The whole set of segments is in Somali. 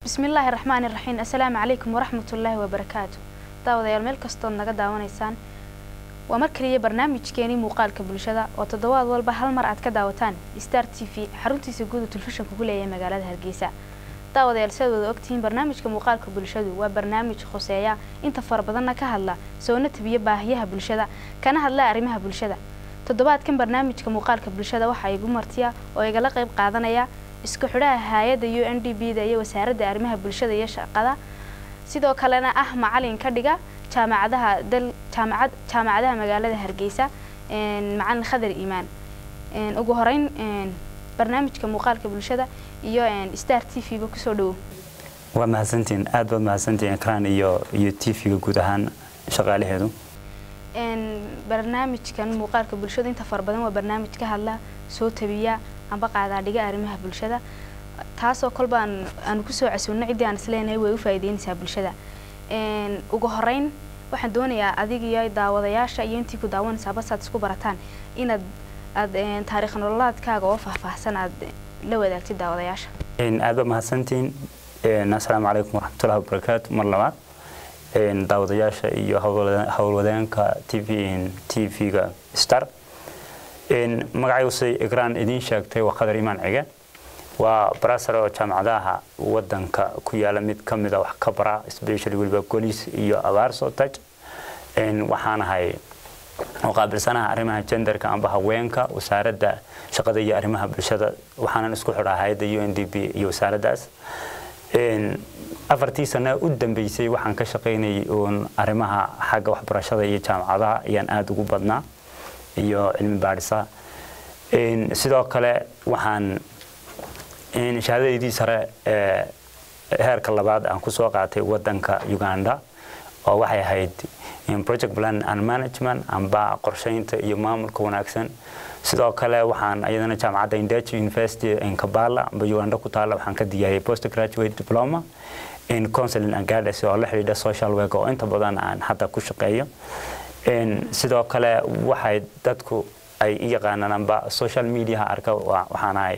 bismillaahi raxmaani raxiim assalaamu calaykum waraxmatullaahi wabarakaatu daawadayaal meel kastood naga daawanaysaan waa mar kaliya barnaamijkeenii muuqaalka bulshada oo toddobaad walba hal mar aad ka daawataan star t v xaruntiisa guuda telefishanka ku leeyahay magaalada hargeysa daawadayaal sidaad wada ogtihiin barnaamijka muuqaalka bulshadu waa barnaamij khuseeya inta fara badanna ka hadla soona tabiya baahiyaha bulshada kana hadla arrimaha bulshada toddobaadkan barnaamijka muuqaalka bulshada waxaa igu martiya oo igala qayb qaadanaya isku xidhaha hay-adda u n d b da iyo wasaaradda arrimaha bulshada iyo shaqada sidoo kalena ah macalin ka dhiga jaamacadaha dal jaamacad jaamacadaha magaalada hargeysa macalin khadar iimaan ugu horeyn barnaamijka muuqaalka bulshada iyo star t v ba kusoo dhawow waa mahadsantiin aad baad mahadsantiin ekran iyo iyo t v-ga guud ahaan shaqaalaheedu barnaamijkan muuqaalka bulshada inta fara badan waa barnaamij ka hadla soo tabiya amba qaadaadhiga arrimaha bulshada taasoo kolba aanu kusoo casuulno ciddii aan isleenahay way u faa'iideynaysaa bulshada ugu horeyn waxaan doonayaa adig iyo daawadayaasha iyo intii ku daawanaysaa basaad isku barataan inaad aad taariikh nololaadkaaga oo faahfaahsan aad la wadaagtid daawadayaasha aad baad mahadsantiin assalaamu calaykum waraxmatullahi wabarakaatu mar labaad daawadayaasha iyo howlwadeenka t v t v-ga star magacayusay egraan idiin sheegtay waa qadar imaan cige waa barasar oo jaamacadaha wadanka ku yaala mid ka mida wax ka bara specially weliba golis iyo abaarso taj waxaan ahay oo qaabilsanaha arrimaha genderka amba haweenka wasaaradda shaqada iyo arrimaha bulshada waxaanan isku xidhaa hay-adda u n d b iyo wasaaraddaas afartii sano u dambeysay waxaan ka shaqaynayay uun arrimaha xagga waxbarashada iyo jaamacadaha ayaan aada ugu badnaa iyo cilmi baadhisa sidoo kale waxaan shahaadadeydii sare ee heerka labaad aan kusoo qaatay wadanka uganda oo waxay ahayd project plan and management amba qorsheynta iyo maamulka wanaagsan sidoo kale waxaan iyadana jaamacadda indachi university kampala amba uganda ku taalla waxaan ka diyaariyay post graduate diploma in counseling and guidance oo la xidhiidha social work oo inta badan aan hadda ku shaqeeyo sidoo kale waxay dadku ay i yaqaanaan amba social mediaha arka waxaan ahay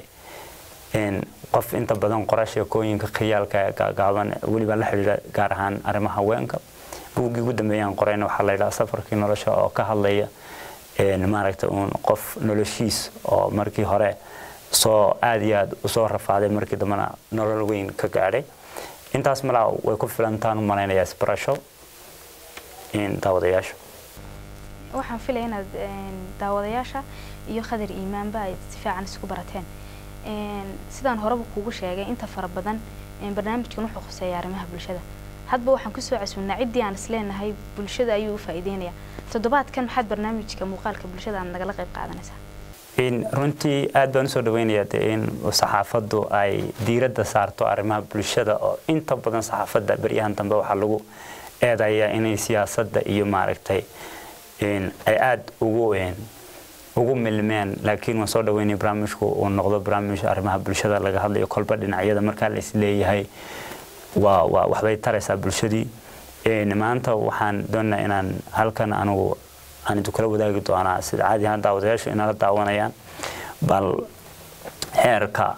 qof inta badan qora sheekooyinka khiyaalka gaagaaban weliba la xidhiidha gaar ahaan arrimaha haweenka buuggii ugu dambeeyaan qorayna waxaa la yidhaha safarkii nolosha oo ka hadlaya maaragta uun qof noloshiis oo markii hore soo aad iyo aad usoo rafaaday markii dambena nolol weyn ka gaadhay intaas malaa way ku filantaan u malaynayaa isbarasho daawadayaasha waxaan filaya inaad daawadayaasha iyo khadar iimaanba ay si fiican isku barateen sidaan horeba kuugu sheegay inta fara badan barnaamijkan wuxuu khuseeya arrimaha bulshada hadba waxaan kusoo casuulnaa ciddii aan isleenahay bulshada ayuu u faa'iideynaya toddobaadkan maxaad barnaamijka muuqaalka bulshada aad nagala qayb qaadanaysaa runtii aad baan usoo dhaweynayaa de in saxaafaddu ay diiradda saarto arrimaha bulshada oo inta badan saxaafadda beryahan dambe waxaa lagu eedayaa inay siyaasadda iyo maaragtay ay aada ugu ugu milmeen laakiin waan soo dhaweynaya barnaamijku uu noqdo barnaamij arrimaha bulshada laga hadlayo kolba dhinacyada markaa la isleeyahay waa waa waxbay taraysaa bulshadii maanta waxaan doonayaa inaan halkan anigu aan idin kula wadaagi doonaa sida caadi ahaan daawadayaashu inala daawanayaan bal heerka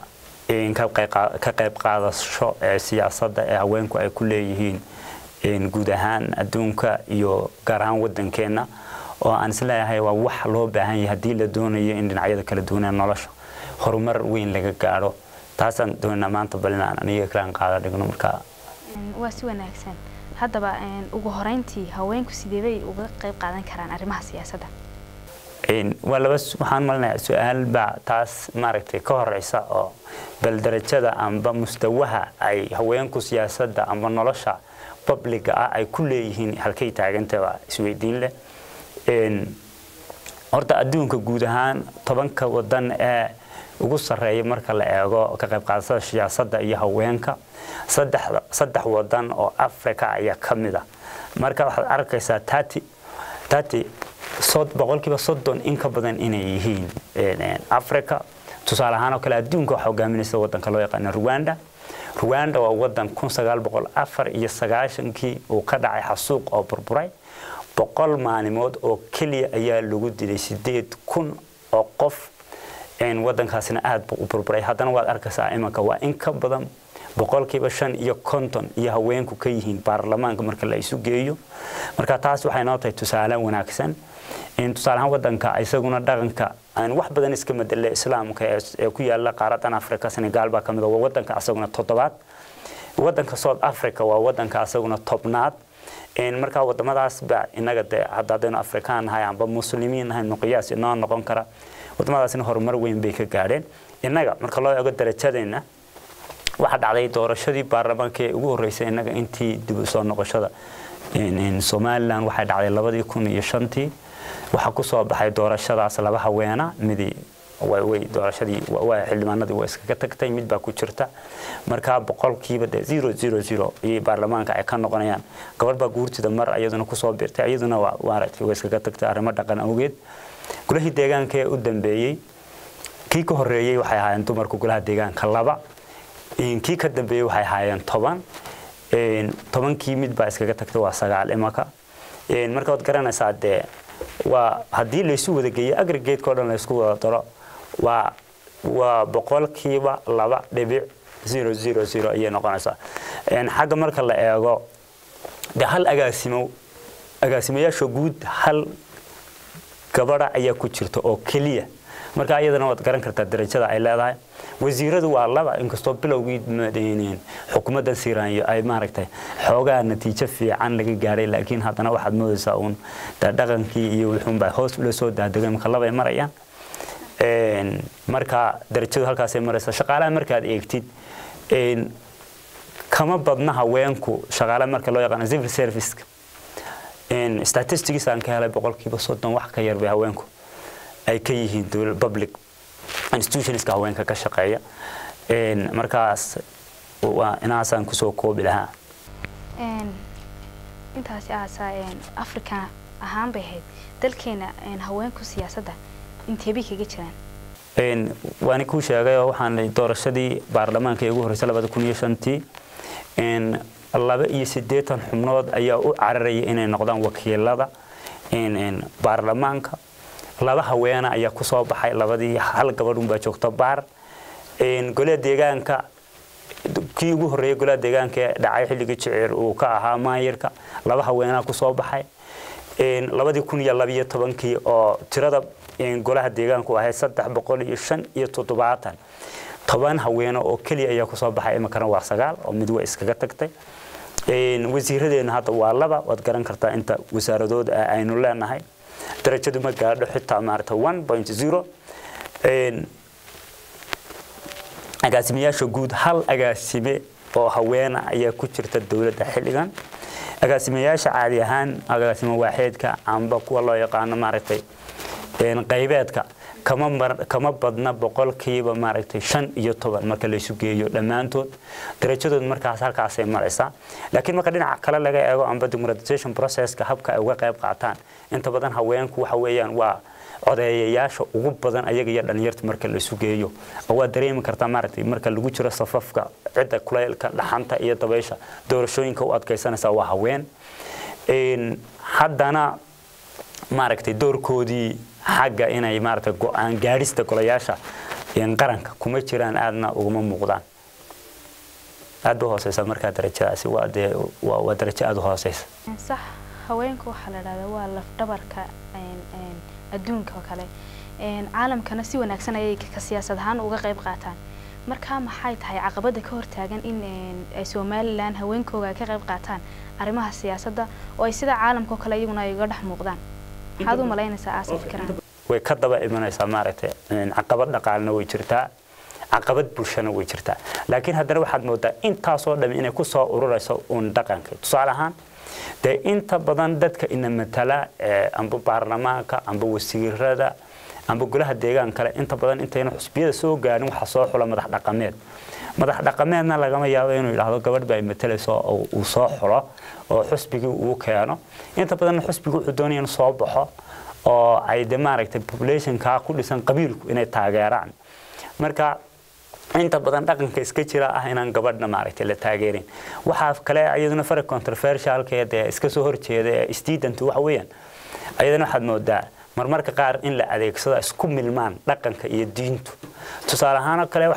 ka qayb qaadasho ee siyaasadda ee haweenku ay ku leeyihiin guud ahaan adduunka iyo gaar ahaan waddankeenna oo aan isleeyahay waa wax loo baahan yahay haddii la doonayo in dhinacyada kala duwanee nolosha horumar weyn laga gaadho taasaan doonaa maanta bal inaan aniga kalaan qaada dhigno markaa waa si wanaagsan haddaba ugu horeyntii haweenku sideebay uga qayb qaadan karaan arrimaha siyaasadda waa laba waxaan malinayaa su-aal baa taas maaragtay ka horeysa oo bal darajada amba mustawaha ay haweenku siyaasadda amba nolosha babliga ah ay ku leeyihiin halkay taaganta waa isweydiin leh horta adduunka guud ahaan tobanka wadan ee ugu sarreeya marka la eego ka qayb qaadashada siyaasadda iyo haweenka saddex wadan oo africa ayaa ka mid a marka waxaad arkaysaa tati tati boqolkiiba soddon in ka badan inay yihiin africa tusaale ahaan oo kale adduunka waxaa hogaaminaysa wadanka loo yaqaano rwanda rwanda waa wadan kun sagaal boqol afar iyo sagaashankii uu ka dhacay xasuuq oo burburay boqol maalimood oo keliya ayaa lagu dilay sideed kun oo qof wadankaasina aad buu u burburay haddana waad arkaysaa imanka waa in ka badan boqolkiiba shan iyo konton iyo haweenku ka yihiin baarlamaanka marka la isu geeyo marka taas waxay noo tahay tusaale wanaagsan tusaale ahaan wadanka isaguna dhaqanka aan wax badan iska madele islaamka ee ku yaala qaaradan africa senegal baa kamid waa wadanka asaguna toddobaad wadanka south africa waa wadanka asaguna tobnaad markaa wadamadaas ba inaga de hadda haddaynu afrikaan nahay amba muslimiin nahay nuqiyaas inoo noqon kara wadamadaasna horumar weyn bay ka gaadheen innaga marka loo eego darajadeena waxaa dhacday doorashadii baarlamaanka ee ugu horreysay innaga intii dib u soo noqoshada somalilan waxay dhacday labadii kun iyo shantii waxaa ku soo baxay doorashadaas laba haweena midi way doorashadii xildhibaanadii waa iskaga tagtay mid baa ku jirta markaa boqolkiiba de zero zero zero ayay baarlamaanka ay ka noqonayaan gabadh baa guurtida mar iyaduna kusoo birtay iyaduna maaragtay way iskaga tagtay arrimo dhaqan awgeed gulahii deegaanka ee u dambeeyey kii ka horreeyey waxay ahaayeen dumarka golaha deegaanka laba kii ka dambeeyey waxay ahaayeen toban tobankii mid baa iskaga tagtay waa sagaal imaka marka waad garanaysaa dee waa haddii laysu wada geeyo agrigeedka o dhan laysku wada daro waa waa boqolkiiba laba dhibic zero zero zero ayay noqonaysaa xagga marka la eego de hal agaasimo agaasimayaasha guud hal gabadha ayaa ku jirta oo keliya marka iyadana waad garan kartaa darajada ay leedahay wasiiradu waa laba inkastoo bilowgii xukuumaddan siiraanyo ay maaragtay xoogaa natiijo fiican laga gaadhay laakiin haddana waxaad moodaysaa uun dhaqankii iyo wuxuunbaa hoos ula soo daadegay marka labay marayaan marka darajadu halkaasay maraysaa shaqaalaha markaad eegtid kama badna haweenku shaqaalaha marka loo yaqaano civil serviceka statistics aan ka helay boqolkiiba soddon wax ka yar bay haweenku ay ka yihiin public institutionska haweenka ka shaqeeya markaas waa inaasaan kusoo koobi lahaa intaasi aasaa africa ahaan bay ahayd dalkeena haweenku siyaasadda inteebay kaga jiraan waani kuu sheegay oo waxaan doorashadii baarlamaanka ee ugu horreysay labada kun iyo shantii laba iyo siddeetan xubnood ayaa u cararaya inay noqdaan wakiilada baarlamaanka laba haweena ayaa ku soo baxay labadii hal gabadhun baa joogta baar golaha deegaanka kii ugu horreeyay golaha deegaanka ee dhacay xilligii jiciir uu ka ahaa maayirka laba haweenaa ku soo baxay labadii kun iyo labiyo tobankii oo tirada golaha deegaanku ahayd saddex boqol iyo shan iyo toddobaatan toban haweeno oo keliya ayaa kusoo baxay iminkana waa sagaal oo mid way iskaga tagtay wasiiradeena hadda waa laba waad garan kartaa inta wasaaradood aynu leenahay darajadu ma gaadho xitaa maarata one point zero agaasimayaasha guud hal agaasime oo haweena ayaa ku jirta dowladda xilligan agaasimayaasha caadi ahaan agaasimo waaxeedka amba kuwa loo yaqaano maaragtay qaybeedka kama kama badna boqolkiiba maaragtay shan iyo toban marka laysu geeyo dhammaantood darajadood markaas halkaasay maraysaa laakiin marka dhinaca kale laga eego amba democratization processka habka ay uga qayb qaataan inta badan haweenku waxa weeyaan waa codeeyayaasha ugu badan ayaga iyo dhalinyarta marka la isu geeyo waa dareemi kartaa maaragtay marka lagu jiro safafka cidda kulaylka dhaxanta iyo dabaysha doorashooyinka u adkaysanaysa waa haween haddana maaragtay doorkoodii xagga inay maaragtay go-aan gaadhista golayaasha qaranka kuma jiraan aadna uguma muuqdaan aad ba hooseysa markaa darajadaasi waa dee waa darajo aada u hooseysa sax haweenku waxaa la dhahdaa waa lafdhabarka adduunka oo kale caalamkana si wanaagsan ayay ka siyaasad ahaan uga qayb qaataan markaa maxay tahay caqabada ka hortaagan in ay somalilan haweenkooga ka qayb qaataan arrimaha siyaasadda oo ay sida caalamka oo kale iyaguna ay uga dhex muuqdaan maxaad u malaynaysaa aasa fikiraan way ka daba imanaysaa maaragtay caqabad dhaqaalna way jirtaa caqabad bulshana way jirtaa laakiin haddana waxaad moodaa intaasoo dhami inay kusoo ururayso uun dhaqanka tusaale ahaan dee inta badan dadka ina matala amba baarlamaanka amba wasiirada amba golaha deegaan kale inta badan intayna xusbiyada soo gaarin waxaa soo xula madax dhaqameed madax dhaqameedna lagama yaabo inuu yidhaahdo gabadh baa matalayso oo uu soo xulo oo xusbigii uu keeno inta badan xusbigu wuxuu doonaya inuu soo baxo oo ay de maaragtay populationka ku dhisan qabiilku inay taageeraan marka inta badan dhaqanka iska jira ah inaan gabadhna maaragtay la taageerin waxaa kale iyaduna fara controversialka ee iska soo horjeeda ee student waxa weeyaan ayadana waxaad moodaa marmarka qaar in la adeegsado isku milmaan dhaqanka iyo diintu tusaale ahaan kale waxaa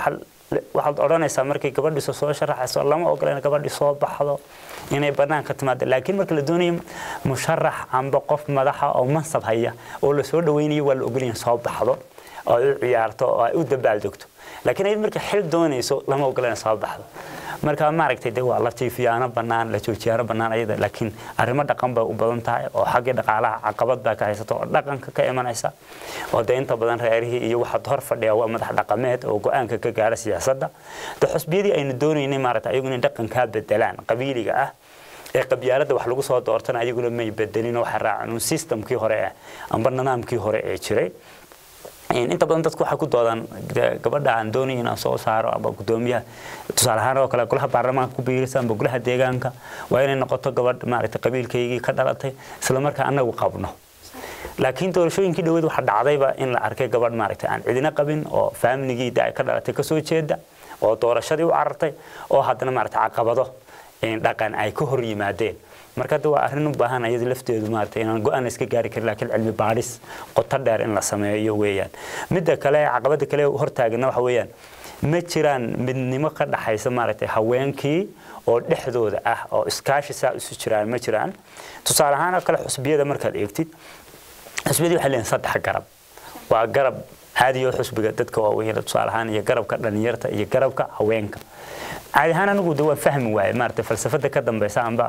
waxaad odhanaysaa markay gabadhiisu soo sharaxayso lama ogola in gabadhii soo baxdo inay banaanka timaado laakiin marka la doonayo musharax amba qof madaxa oo mansab haya oo lasoo dhaweynayo waa la ogolyahay soo baxdo oo ay u ciyaarto oo ay u dabaaldegto laakiin ayad marka xil doonayso lama ogola inay soo baxdo marka maaragtay de waa la jiifiyaano bannaan la joojiyaano bannaan ayada laakiin arrimo dhaqan bay u badan tahay oo xaggii dhaqaalaha caqabad baa ka haysata oo dhaqanka ka imanaysa oo de inta badan reerihii iyo waxaad hor fadhiya waa madax dhaqameed oo go-aanka ka gaara siyaasadda de xusbiyadii aynu doonaynay maaragtay ayagu inay dhaqankaa bedelaan qabiiliga ah ee qabyaaladda wax lagu soo doortana ayaguna may bedelin oo waxay raaceen un systemkii hore ah amba nidaamkii hore ee jiray inta badan dadku waxay ku doodaan gabadha aan doonay inaan soo saaro aba gudoomiyaha tusaale ahaan oo kale golaha baarlamaanka ku biirisa amba golaha deegaanka waa inay noqoto gabadh maaragtay qabiilkaygii ka dhalatay isla markaa anagu qabno laakiin doorashooyinkii dhaweed waxaa dhacdayba in la arkay gabadh maaragtay aan cidina qabin oo faamiligii da ay ka dhalatay kasoo jeeda oo doorashadii u carartay oo haddana maaragtay caqabado dhaqan ay ka hor yimaadeen marka hadda waa arrin u baahan ayada lafteedu maaragtay inaan go-aan iska gaari karin laakiin cilmi baadhis qoto dheer in la sameeyo weeyaan midda kale caqabada kale hortaagana waxa weeyaan ma jiraan midnimo ka dhaxaysa maaragtay haweenkii oo dhexdooda ah oo iskaashi saa isu jiraan ma jiraan tusaale ahaan oo kale xusbiyada markaad eegtid xusbiyadii waxay leeyihin saddex garab waa garab caadiyo xusbiga dadka waaweyn tusaale ahaan iyo garabka dhalinyarta iyo garabka haweenka caadi ahaan anigu de waan fahmi waaye maaragtay falsafada ka dambeysa amba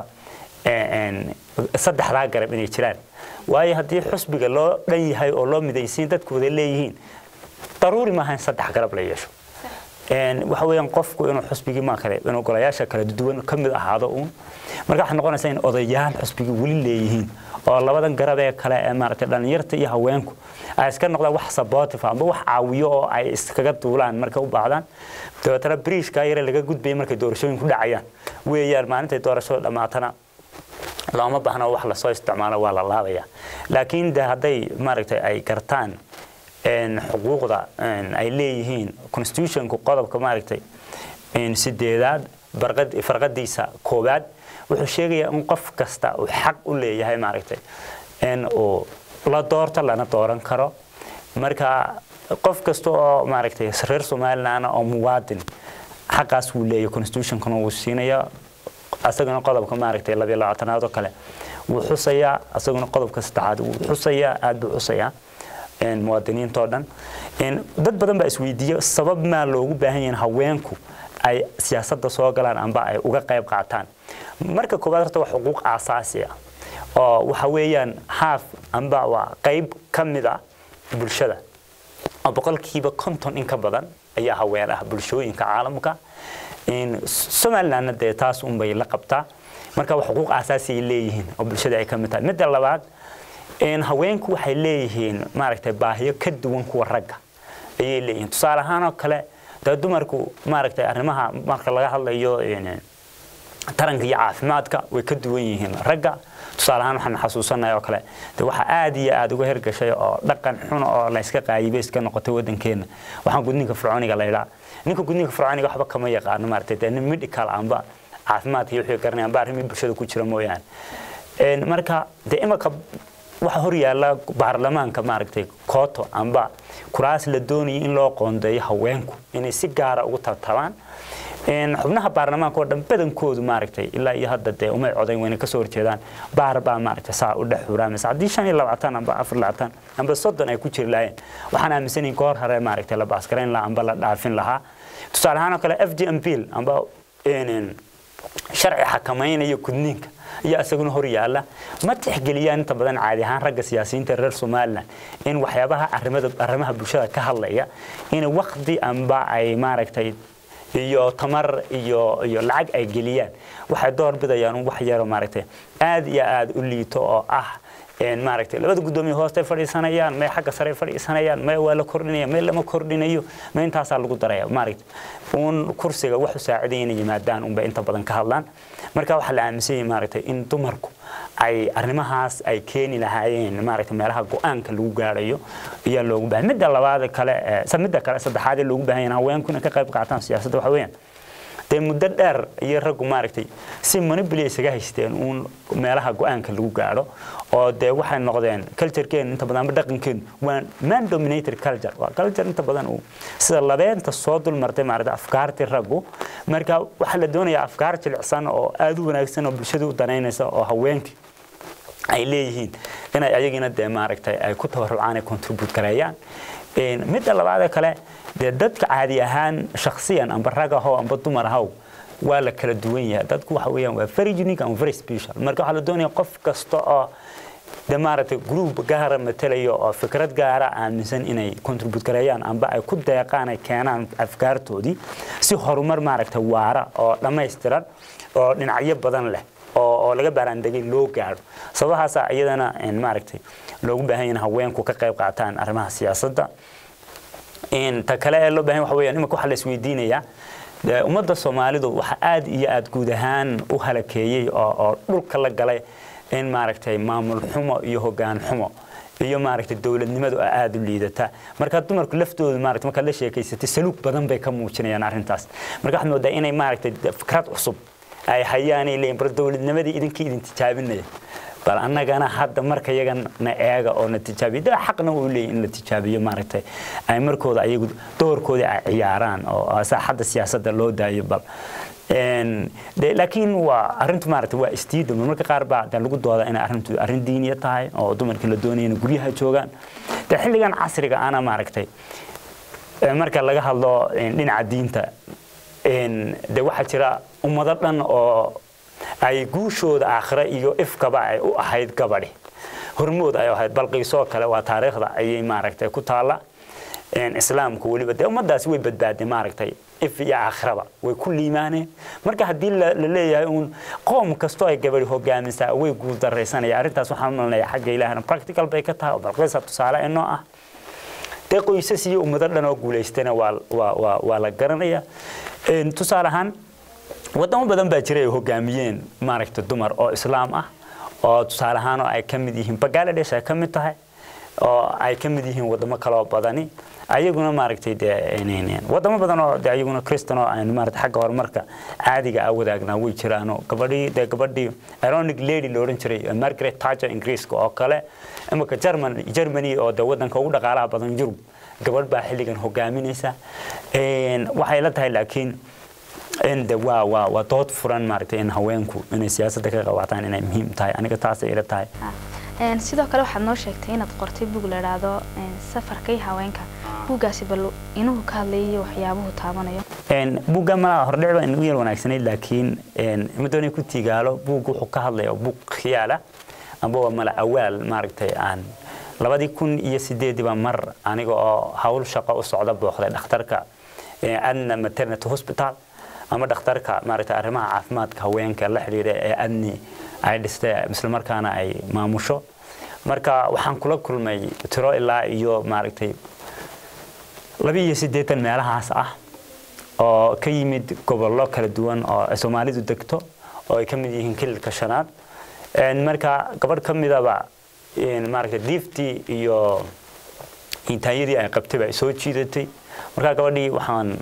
saddexdaa garab inay jiraan waayo haddii xusbiga loo dhan yahay oo loo midaysiin dadku wada leeyihiin daruuri maaha in saddex garab la yeesho waxa weeyaan qofku inuu xusbigii maa kale inuu golayaasha kala duwan ka mid ahaado uun marka waxay noqonaysaa in odayaal xusbigii weli leeyihiin oo labadan garab ee kale ee maaragtay dhalinyarta iyo haweenku ay iska noqdaan wax supportive amba wax caawiyo oo ay iskaga duulaan markay u baahdaan dabeetana bridgeka yare laga gudbaya markay doorashooyinku dhacayaan weeyaan maalintay doorashada dhammaatana looma baahna wax lasoo isticmaalo waa la laabaya laakiin de hadday maaragtay ay gartaan xuquuqda ay leeyihiin constitutionku qodobka maaragtay sideedaad farqadiisa koowaad wuxuu sheegayaa in qof kasta uu xaq u leeyahay maaragtay in uu la doorto lana dooran karo marka qof kasta oo maaragtay reer somaliland oo muwaadin xaqaas wuu leeyahay constitutionkuna wuu siinaya asaguna qodobka maaragtay labiyo labaatanaad oo kale wuu xusayaa asaguna qodobka saddexaad wuu xusayaa aad buu xusayaa muwaadiniintoo dhan dad badan baa isweydiiya sabab maa loogu baahan yahin haweenku ay siyaasadda soo galaan amba ay uga qayb qaataan marka koowaad horta waa xuquuq aasaasi ah oo waxa weeyaan haaf amba waa qayb ka mid ah bulshada oo boqolkiiba konton in ka badan ayaa haween ah bulshooyinka caalamka somalilandna dee taas unbay la qabtaa marka waa xuquuq aasaasi ay leeyihiin oo bulshada ay ka mid tahay midda labaad haweenku waxay leeyihiin maaragtay baahiyo ka duwan kuwa ragga ayay leeyihiin tusaale ahaan oo kale dee dumarku maaragtay arrimaha marka laga hadlayo taranka iyo caafimaadka way ka duwan yihiin ragga tusaale ahaan waxaan xasuusanaya oo kale de waxaa aad iyo aad uga hergashay oo dhaqan xun oo layska qaayibay iska noqotay waddankeena waxaan gudniinka fircooniga la yidhaa ninka gudniinka fircooniga waxba kama yaqaano maaragtay dee nin medical amba caafimaadka iyo wixii garanaya amba arrimii bulshada ku jira mooyaane marka dee imaka waxa hor yaalla baarlamaanka maaragtay kooto amba kuraas la doonayay in loo qoondeeyo haweenku inay si gaara ugu tartabaan xubnaha baarlamaanka oo dhan badankoodu maaragtay ilaa iyo hadda dee umay codayn wayna kasoo horjeedaan baar baa maaragtay saa u dhex xuraamaysa haddii shan iyo labaatan amba afar labaatan amba soddon ay ku jiri lahayn waxaan aaminsanayn goor hore maaragtay la baaskarayn lahaa amba la dhaafin lahaa tusaale ahaan oo kale f g m bill amba sharci xakamaynayo gudniinka iyo isaguna hor yaalla ma tixgeliyaan inta badan caadi ahaan ragga siyaasiyiinta reer somalilan in waxyaabaha arrimaha bulshada ka hadlaya in waqti amba ay maaragtay iyo tamar iyo iyo lacag ay geliyaan waxay door bidayaan wax yaro maaragtay aad iyo aad u liito oo ah maaragtay labada guddoomiye hoostay fadhiisanayaan may xagga sare fadhiisanayaan may waa la kordhinaya may lama kordhinayo may intaasaa lagu daraya maaragtay uun kursiga wax u saaciday inay yimaadaan unbay inta badan ka hadlaan marka waxaa la aaminsan yahay maaragtay in dumarku ay arrimahaas ay keeni lahaayeen maaragtay meelaha go-aanka lagu gaarayo ayaa loogu baahan midda labaad kale midda kale saddexaad ee loogu baahan yahay haweenku inay ka qayb qaataan siyaasadda waxa weeyaan dee muddo dheer iyo raggu maaragtay si manipulate isaga haysteen uun meelaha go-aanka lagu gaadho oo dee waxay noqdeen culturekeen inta badan ama dhaqankeen waa man dominated culture waa culture inta badan uu sida labeenta soo dul martay maaragtay afkaartii raggu marka waxaa la doonayaa afkaar jilicsan oo aada u wanaagsan oo bulshada u danaynaysa oo haweenkii ay leeyihiin inay ayagina dee maaragtay ay ku tabarucaan ay contribute gareeyaan midda labaadee kale dee dadka caadi ahaan shakhsiyan amba rag ahow amba dumar ahow waa la kala duwan yahay dadku waxa weeyaan waa very unique and very special marka waxaa la doonaya qof kasta oo de maaragtay group gaara matalayo oo fikrad gaara aaminsan inay contribute gareeyaan amba ay ku deeqaan ay keenaan afkaartoodii si horumar maaragtay waara oo dhammaystiran oo dhinacyo badan leh oo oo laga baaraandegay loo gaadho sababahaasa iyadana maaragtay loogu baahan yahay in haweenku ka qayb qaataan arrimaha siyaasadda ta kale ee loo baahan waxa weeyaan imika waxaa la isweydiinayaa ummadda soomaalidu waxa aad iyo aad guud ahaan u halakeeyey oo oo dhulka la galay in maaragtay maamul xumo iyo hoggaan xumo iyo maaragtay dowladnimadu aad u liidata marka dumarku laftoodu maaragtay markaad la sheekaysatay saluug badan bay ka muujinayaan arrintaas marka waxaad moodaa inay maaragtay fikrad cusub ay hayaanay leeyihin bar dowladnimadii idinkii idin tijaabinaya bal annagana hadda marka yaga na eega oo na tijaabiyo de xaqna uu leeyahy in la tijaabiyo maaragtay ay markooda ayagu doorkoodii ay ciyaaraan oo saaxadda siyaasadda loo daayo bal de laakiin waa arrintu maaragtay waa istiida marmarka qaar baa de lagu dooda inay arrintu arrin diiniya tahay oo dumarkii la doonaya inay guryaha joogaan de xilligan casriga ana maaragtay marka laga hadlo dhinaca diinta de waxaa jira ummado dhan oo ay guushooda aakhire iyo ifkaba ay u ahayd gabadhi hormood ay ahayd balqiisoo kale waa taariikhda ayay maaragtay ku taalla islaamku weliba dee ummadaasi way badbaadeen maaragtay if iyo aakhiraba way ku liimaaneen marka haddii la leeyahay uun qoom kastoo ay gabadhi hogaamisaa way guuldaraysanaya arrintaas waxaan malinaya xagga ilaahna practical bay ka tahay oo balqiisa tusaale inoo ah dee qoysas iyo ummado dhan oo guulaystana waa waa waa la garanaya tusaale ahaan wadamo badan baa jira ay hogaamiyeen maaragtay dumar oo islaam ah oo tusaale ahaan oo ay ka mid yihiin bangladesh ay ka mid tahay oo ay ka mid yihiin wadamo kaloo badani ayaguna maaragtay dee wadamo badan oo de ayaguna kristan oo aynu maaragtay xagga horumarka caadiga ah wadaagnaa way jiraanoo gabadhii dee gabadhii ironic lady la odhan jiray margaret thatcher ingiriiska oo kale imika german germany oo de wadanka ugu dhaqaalaha badan yurub gabadh baa xilligan hogaaminaysa waxay la tahay laakiin de waa waa waa dood furan maaragtay in haweenku inay siyaasadda ka qabataan inay muhiim tahay aniga taasay ila tahay sidoo kale waxaad noo sheegtay inaad qortay bug la idhaahdo safarkay haweenka buuggaasi bal inuhu ka hadlayay waxyaabuhu taabanayo buugga malaa hordhic baa inagu yar wanaagsanayd laakiin madoonay ku tigaalo buug wuxuu ka hadlaya buug khiyaala amba waa mala awaal maaragtay aan labadii kun iyo sideedii baa mar aniga oo hawl shaqo u socda booqday dhakhtarka adna maternity hospital ama dhakhtarka maaragtay arrimaha caafimaadka haweenka la xidhiidha ee adni ay dhistay islamarkaana ay maamusho marka waxaan kula kulmay tiro ilaa iyo maaragtay laba iyo siddeetan meelahaas ah oo ka yimid gobollo kala duwan oo ay soomaalidu degto oo ay ka mid yihiin kililka shanaad marka gabadh ka midaba maaragtay diiftii iyo intaanyadii ay qabtay baa soo jiidatay marka gabadhii waxaan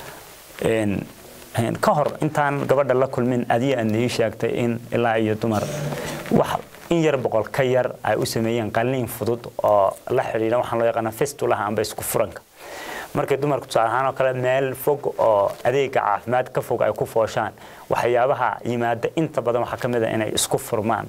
ka hor intaan gabadha la kulmin adiga aad nii sheegtay in ilaa iyo dumar wax in yar boqol ka yar ay u sameeyeen qalliin fudud oo la xidhiidha waxaan loo yaqaana fistulaha amba isku furanka markay dumarku tusaale ahaan oo kale meel fog oo adeega caafimaad ka fog ay ku fooshaan waxyaabaha yimaada inta badan waxaa ka mid a inay isku furmaan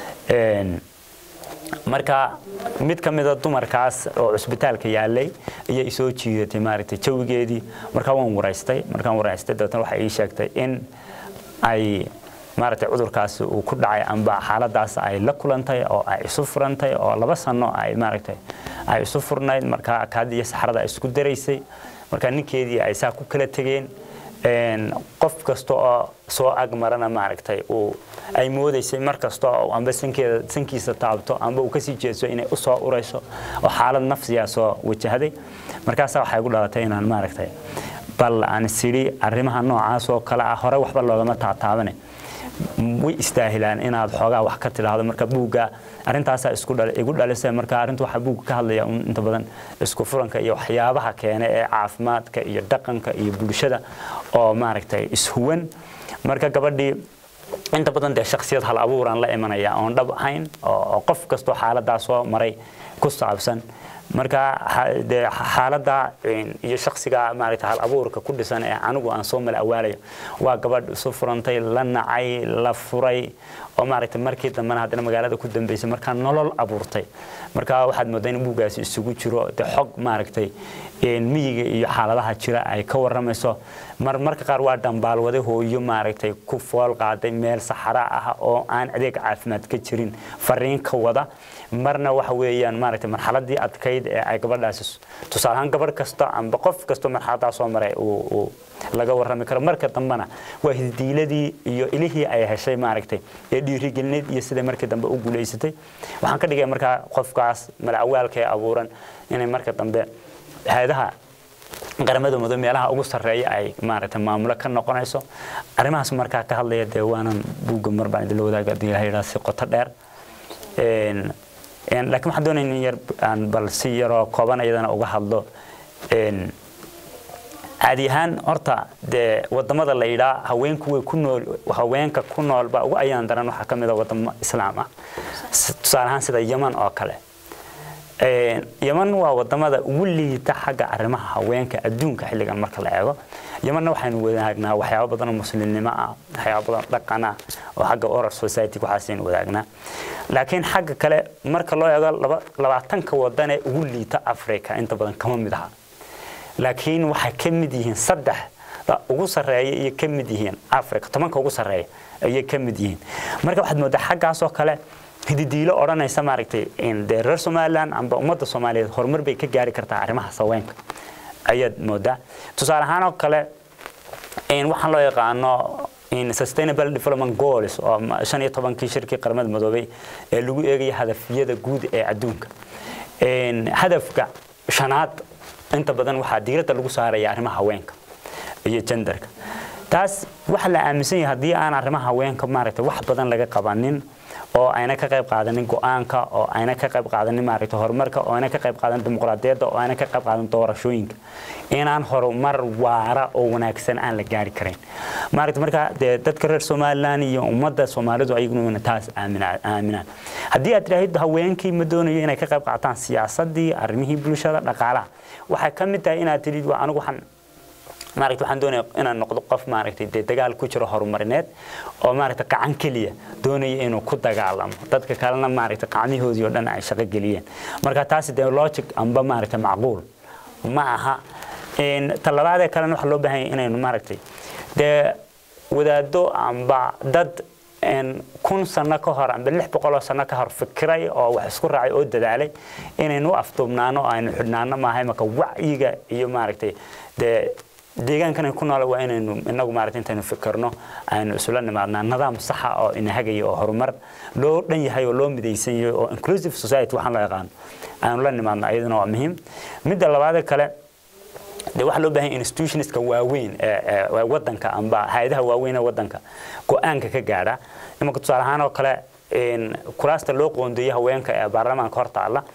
marka mid ka mida dumarkaas oo cusbitaalka yaalay ayay isoo jiidatay maaragtay jawigeedii markaa waan waraystay markaan waraystay dabeetna waxay ii sheegtay in ay maaragtay cudurkaasi uu ku dhacay amba xaaladaas ay la kulantay oo ay isu furantay oo laba sano ay maaragtay ay isu furnayd markaa kaadii iyo saxrada ay isku daraysay markaa ninkeedii ay saa ku kala tegeen qof kasta oo soo agmarana maaragtay uu ay moodaysay mar kasta oo amba sankeeda sankiisa taabto amba uu kasii jeeso inay u soo urayso oo xaalad nafsiyaa soo wajahday markaasaa waxay gu dhalatay inaan maaragtay bal aan sidhi arrimaha noocaas oo kale ah hore waxba loogama taataabane way istaahilaan inaad xoogaa wax ka tidhaahdo marka buugga arrintaasaa isku dhal igu dhalisay marka arrinta waxaa buugga ka hadlaya un inta badan isku furanka iyo waxyaabaha keena ee caafimaadka iyo dhaqanka iyo bulshada oo maaragtay ishuwan marka gabadhii inta badan dee shaksiyad hal abuuraan la imanaya oon dhab ahayn oo qof kastoo xaaladaa soo maray ku saabsan marka dee xaaladda iyo shaksiga maaragta hal abuurka ku dhisan ee anigu aan soo mala awaalayo waa gabadh isu furantay la nacay la furay oo maaragta markii dambena haddana magaalada ku dambeysay markaa nolol abuurtay marka waxaad moodaa in buuggaasi isugu jiro dee xog maaragtay miyiga iyo xaaladaha jira ay ka waramayso mar marka qaar waa dhambaalwade hooyo maaragtay ku fool qaaday meel saxara ah oo aan adeeg caafimaad ka jirin fariin ka wada marna waxa weeyaan maaragtay marxaladii adkayd ee ay gabadhaasi tusaale ahaan gabadh kasta amba qof kastoo marxaladaa soo maray uu laga warrami karo marka dambena waa hidiiladii iyo ilihii ay heshay maaragtay ee dhiirigelineed iyo siday markii dambe u guulaysatay waxaan ka dhigay markaa qofkaas malacawaalka ee abuuran inay marka dambe hay-adaha qaramada muddo meelaha ugu sarreeya ay maaragtay maamulo ka noqonayso arrimahaas markaa ka hadlaya dee waanan buugga mar baan idinla wadaaga haddii ilaha yidhaha si qoto dheer laakiin waxaan doonaya in yar aan bal si yaroo kooban iyadana uga hadlo caadi ahaan horta dee wadamada la yidhaa haweenku way ku nool haweenka ku noolba ugu ayaan daran waxaa ka mid a wadamo islaam ah tusaale ahaan sida yeman oo kale yeman waa wadamada ugu liita xagga arrimaha haweenka adduunka xilligan marka la eego yemanna waxaynu wadaagnaa waxyaaba badan oo muslimnimo ah waxyaaba badan dhaqan ah oo xagga oral society waxaasaynu wadaagnaa laakiin xagga kale marka loo eego labaatanka wadan ee ugu liita africa inta badan kama mid aha laakiin waxay ka mid yihiin saddex ugu sarreeya iyo ka mid yihiin africa tobanka ugu sarreeya ayay ka mid yihiin marka waxaad moodaa xaggaasoo kale hididiilo odhanaysa maaragtay dee reer somaliland amba ummadda soomaaliyeed horumar bay ka gaari kartaa arrimaha haweenka ayaad moodaa tusaale ahaan oo kale waxaan loo yaqaano sustainable development goals oo shan iyo tobankii shirkii qaramada midoobay ee lagu eegaya hadafyada guud ee adduunka hadafka shanaad inta badan waxaa diiradda lagu saaraya arrimaha haweenka iyo genderka taas waxaa la aaminsan yahay haddii aan arrimaha haweenka maaragtay wax badan laga qabanin oo ayna ka qayb qaadanin go-aanka oo ayna ka qayb qaadanin maaragtay horumarka oo ayna ka qayb qaadanin dimuqraadiyadda oo ayna ka qayb qaadanin doorashooyinka inaan horumar waara oo wanaagsan aan la gaari karayn maaragtay marka dee dadka reer somaliland iyo ummadda soomaalidu ayaguna taas aaminaan haddii aad tidhaahid haweenkii ma doonayo inay ka qayb qaataan siyaasaddii arrimihii bulshada dhaqaalaha waxay ka mid tahay inaad tidhid waa anigu waxaan maaragtay waxaan doonaya inaan noqdo qof maaragtay dee dagaal ku jiro horumarineed oo maaragtay qacan keliya doonaya inuu ku dagaalamo dadka kalena maaragtay qacmihoodii oo dhan ay shaqo geliyeen marka taasi dee logic amba maaragtay macquul ma aha talabaadee kalena waxaa loo baahan yahay inaynu maaragtay dee wadaado amba dad kun sano ka hor amba lix boqoloo sano ka hor fikiray oo wax isku raacay oo dadaalay inaynu u afduubnaano oo aynu xidhnaano maahay marka wacyiga iyo maaragtay dee deegaankan ku nool waa inaynu inagu maaragtay intaynu fikirno aynu isula nimaadnaa nidaam saxa oo ina hagaya oo horumar loo dhan yahay oo loo midaysan yahay oo inclusive society waxaan loo yaqaano aynu la nimaadno iyaduna waa muhiim midda labaadee kale dee waxaa loo baahan yahay institutionska waaweyn ee wadanka amba hay-adaha waaweyn ee wadanka go-aanka ka gaadha imanka tusaale ahaan oo kale kuraasta loo qoondeeyo haweenka ee baarlamaanka hor taalla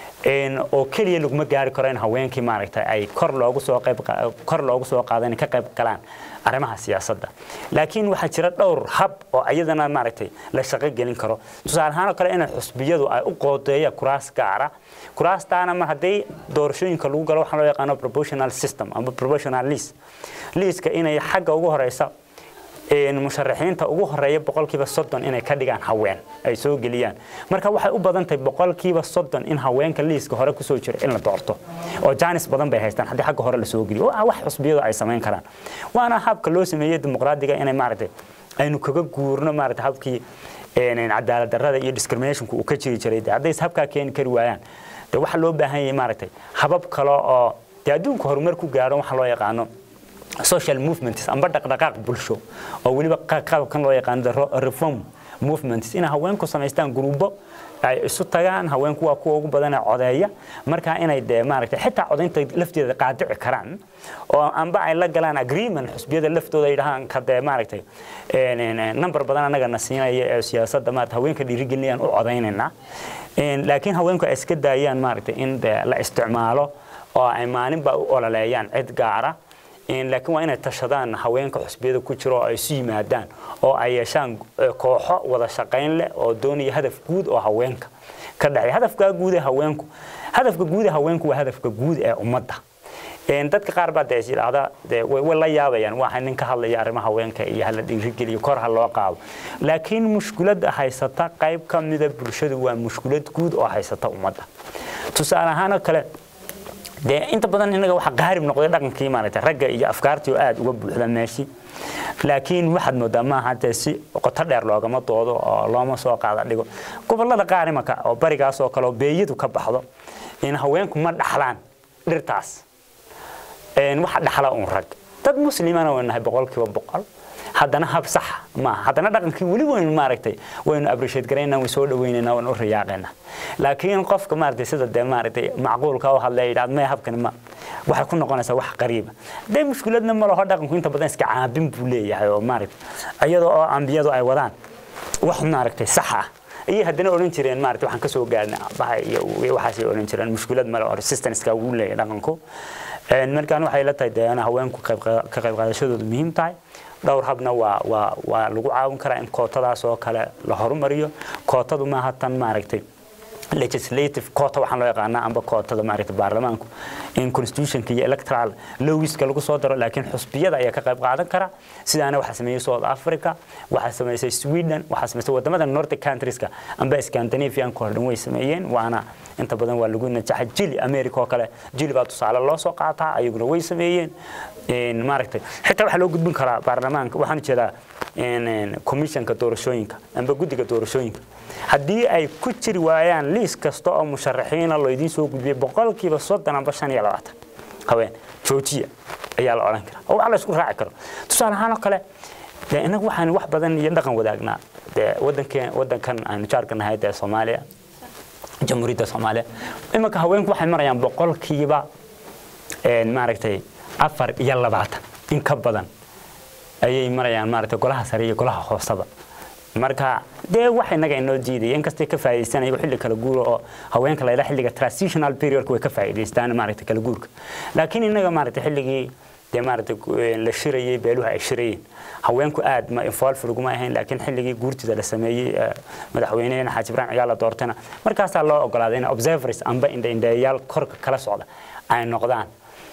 oo keliya laguma gaari karo in haweenkii maaragtay ay kor loogu soo qayb kor loogu soo qaado inay ka qayb galaan arrimaha siyaasadda laakiin waxaa jira dhowr hab oo iyadana maaragtay la shaqo gelin karo tusaale ahaan oo kale in xusbiyadu ay u qoodeeyaan kuraas gaara kuraastaana mar haddii doorashooyinka lagu galo waxaa loo yaqaano proportional system amba proportional list liiska inay xagga ugu horeysa musharaxiinta ugu horeeya boqolkiiba soddon inay ka dhigaan haween ay soo geliyaan marka waxay u badan tahay boqolkiiba soddon in haweenka liiska hore kusoo jira in la doorto oo jaanis badan bay haystaan haddii xagga hore lasoo geliyo waa wax xusbiyadu ay samayn karaan waana habka loo sameeyey dimuqraadiga inay maaragtay aynu kaga guurno maaragtay habkii cadaalad darrada iyo discriminationku uu ka jiri jiray dee hadday habkaa keeni kari waayaan dee waxaa loo baahan yahay maaragtay habab kale oo dee adduunka horumar ku gaadho waxa loo yaqaano social movements amba dhaqdhaqaaq bulsho oo weliba qaabkan loo yaqaano reform movements inay haweenku samaystaan gruubo ay isu tagaan haweenku waa kuwa ugu badan ee codeeya marka inay dee maaragtay xitaa codaynta lafteeda qaadici karaan oo amba ay la galaan agreement xusbiyada laftooda ay dhahaan ka dee maaragtay number badan annaga na siinaya ee siyaasadda maarata haweenka dhiirigelinayaan u codaynaynaa laakiin haweenku ay iska daayaan maaragtay in dee la isticmaalo oo ay maalinba u ololeeyaan cid gaara laakiin waa inay tashadaan haweenka xusbiyada ku jiro oo ay isu yimaadaan oo ay yeeshaan kooxo wada shaqayn leh oo doonaya hadaf guud oo haweenka ka dhexeeya hadafka guud ee haweenku hadafka guud ee haweenku waa hadafka guud ee ummadda dadka qaar baa dee is yidhaahda dee way la yaabayaan waa nin ka hadlaya arrimaha haweenka iyo hala dhiirigeliyo kor ha loo qaado laakiin mushkiladda haysata qayb ka mida bulshadu waa mushkilad guud oo haysata ummadda tusaale ahaan oo kale dee inta badan inaga waxa qaarib noqday dhaqankii maaragtay ragga iyo afkaartii oo aad uga buuxda meeshii laakiin waxaad moodaa maaha dee si qoto dheer loogama doodo oo looma soo qaada dhigo gobollada qaar imanka oo barigaas oo kale oo beeyadu ka baxdo in haweenku ma dhaxlaan dhirtaas waxa dhaxla uun rag dad muslimana waynu nahay boqolkiiba boqol haddana hab sax maaha haddana dhaqankii weli waynu maaragtay waynu appreciate garaynaa way soo dhawaynaynaa waynu u riyaaqaynaa laakiin qofka maaragtay sida dee maaragtay macquulka u hadlaya yidhahda maya habkani ma waxay ku noqonaysaa wax qariiba dee mushkiladna ma laho dhaqanku inta badan iska caabin buu leeyahay oo maaragtay iyadoo oo ambiyadu ay wadaan wax maaragtay sax ah ayay haddana odhan jireen maaragtay waxaan ka soo gaarnay aabbaha iyo waxaasay odhan jireen mushkilad male oo resistanceka wuu leeyahay dhaqanku markaan waxay la tahay dee haweenku ka qayb qaadashadoodu muhiim tahay dhowr habna waa waa waa lagu caawin karaa in kootadaas oo kale la horumariyo kootadu maaha tan maaragtay legislative quota waxaan loo yaqaanaa amba kootada maaragtay baarlamaanku in constitutionka iyo electoral lowiska lagu soo daro laakiin xusbiyada ayaa ka qayb qaadan kara sidaana waxaa sameeyey south africa waxaa sameysay sweden waxaa sameysay wadamada nordic countrieska amba scandinavian oo dhan way sameeyeen waana inta badan waa lagu najaxay jili america oo kale jili baa tusaale loo soo qaataa ayaguna way sameeyeen maaragtay xitaa waxaa loo gudbin karaa baarlamaanka waxaan jeedaa commissionka doorashooyinka amba guddiga doorashooyinka haddii ay ku jiri waayaan liis kasta oo musharaxiina loo soo gudbiyay boqolkiiba soddon amba shan iyo labaatan haween joojiya ayaa la odhan karaa oo wax la isku raaci karo tusaale ahaan oo kale dee innagu waxaan wax badan iyo dhaqan wadaagnaa dee wadankeen wadankan aynu jaarka nahay dee soomaaliya jamhuuriyadda soomaaliya imanka haweenku waxay marayaan boqolkiiba maaragtay afar iyo labaatan in ka badan ayay marayaan maaragtay golaha sare iyo golaha hoosaba marka dee wax inaga inoo diidaya inkastay ka faa'iidaysanaya xilli kala guura oo haweenka la yidhaha xilliga transitional periodka way ka faa'iidaystaan maaragtay kala guurka laakiin inaga maaragtay xilligii dee maaragtay la shirayay beeluhu ay shirayeen haweenku aad ma involve laguma ahayn laakiin xilligii guurtida la sameeyey madaxweynehena xaaji ibrahim cigaal la doortana markaasaa loo ogolaaday in observers amba indhaindheeyaal korka kala socda ay noqdaan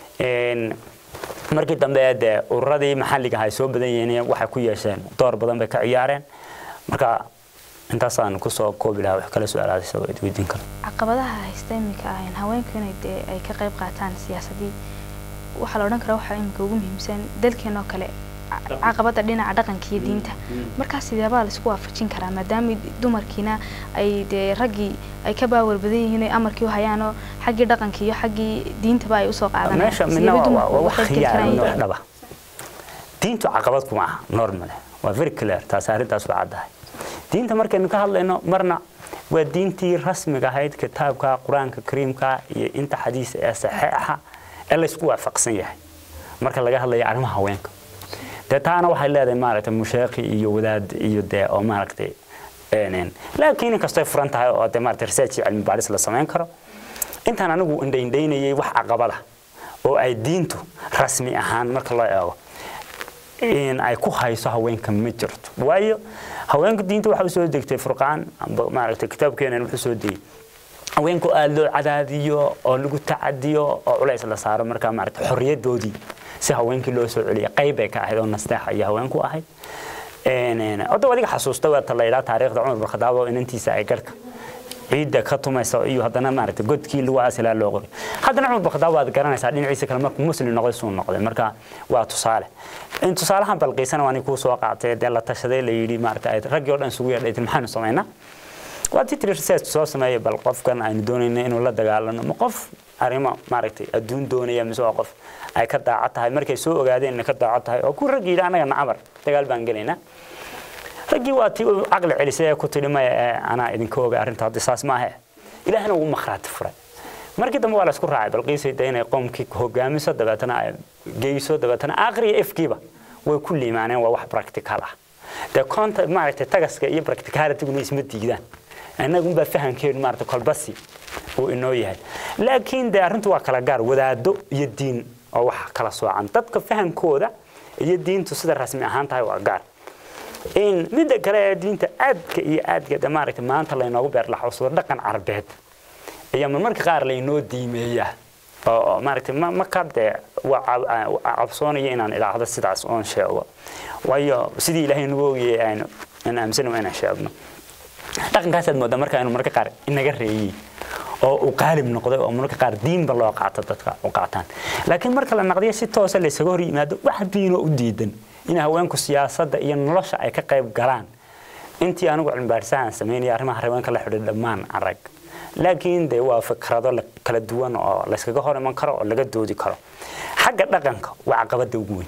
markii dambe dee ururadii maxalliga ay soo badan yihiin waxay ku yeesheen door badan bay ka ciyaareen marka intaasaan kusoo koobi lahaa wax kala su-aalaad isagoo id weydiin karo caqabadaha haysta iminka ahayn haweenku inay dee ay ka qayb qaataan siyaasadii waxaa la odhan karaa waxaa iminka ugu muhiimsan dalkeenoo kale caqabada dhinaca dhaqanka iyo diinta markaas sideebaa la isku waafajin karaa maadaama dumarkiina ay dee raggii ay ka baawar badan yihiin ay amarkii u hayaanoo xaggii dhaqanka iyo xaggii diintaba ay usoo meesha midna waa wax khiyaar midna wax dhaba diintu caqabad kuma aha normal waa very clear taas arrintaas waa caddahay diinta markaynu ka hadlayno marna waa diintii rasmiga ahayd kitaabka qur-aanka kariimka iyo inta xadiis ee saxiixa ee laysku waafaqsan yahay marka laga hadlayo arrimaha haweenka dee taana waxay leedahay maaragtay musheekhi iyo wadaad iyo dee oo maaragtay laakiin inkastoo furan tahay oo dee maaragtay research iyo cilmi baadhis la samayn karo intaan anigu indhaindhaynayay wax caqabada oo ay diintu rasmi ahaan marka loo eego in ay ku hayso haweenka ma jirto waayo haweenka diinta waxa u soo degtay furqaan amba maaragtay kitaabkeenan wuxuu soo degay haweenku aada loo cadaadiyo oo lagu tacadiyo oo culays la saaro markaa maaragtay xorriyadoodii si haweenkii loo soo celiya qayb ay ka ahayd oo nasteexa iyo haweenku ahayd hadda adiga xasuusta waa la yidhaha taariikhda cumar bin khadaab oo inantiisa ay garhka ciidda ka tumaysa iyo haddana maaragtay godkii lagu aasilaa loo qoray haddana cumar bin khadaab waad garanaysaa dhinaciisa kale markuu muslim noqday suu noqday marka waa tusaale in tusaalahan balqiisana waa kuu soo qaatay dee la tashaday la yidhi maaragtay raggii oo dhan isugu yeedhay maxaanu samaynaa waa titri research soo sameeyay bal qofkan aynu doonayna inuu la dagaalano ma qof arrimo maaragtay adduun doonaya mise waa qof ay ka daaco tahay markay soo ogaadeen inay ka daaco tahay oo ku rag yidhi annaga nacamar dagaal baan gelaynaa raggii waa tii uu caqli celisay ee ku tidhi maya ee anaa idinka oga arrinta haddi saas maahe ilaahna ugu makhraati furay markii dambe waa la isku raacay balqiisay de inay qoomkii hogaamiso dabeetana ay geyso dabeetana aakhriya efkiiba way ku liimaaneen waa wax practical ah dee koonta maaragtay tagaska iyo practicalitiguna isma diidaan innagunbaa fahamkeenu maaragtay kolbasi uu inoo yahay laakiin dee arrintu waa kala gaar wadaado iyo diin oo wax kala soocan dadka fahamkooda iyo diintu sida rasmi ahaan tahay waa gaar in midda kale ee diinta aadka iyo aadka de maaragtay maanta laynoogu beerlaxowsado dhaqan carbeed ayaa marmarka qaar laynoo diimeeyaa oo maaragtay ma marka dee waa cabsoonaya inaan idhaahdo sidaas oon sheego waayo sidii ilaahay nagu ogayay aynu aan aaminsanayo inaan sheegno dhaqankaasaad moodaa marka inuu marka qaar inaga reeyey oo uu qaalib noqday oo marka qaar diinba loo qaato dadka u qaataan laakiin marka la naqdiyo si toosa laysaga hor yimaado wax diinoo u diidan in haweenku siyaasadda iyo nolosha ay ka qayb galaan intii anigu cilmibaadhisahan samaynaya arrimaha haweenka la xidhiidha dhammaan arag laakiin dee waa fikrado kala duwan oo layskaga hor iman karo oo laga doodi karo xagga dhaqanka waa caqabada ugu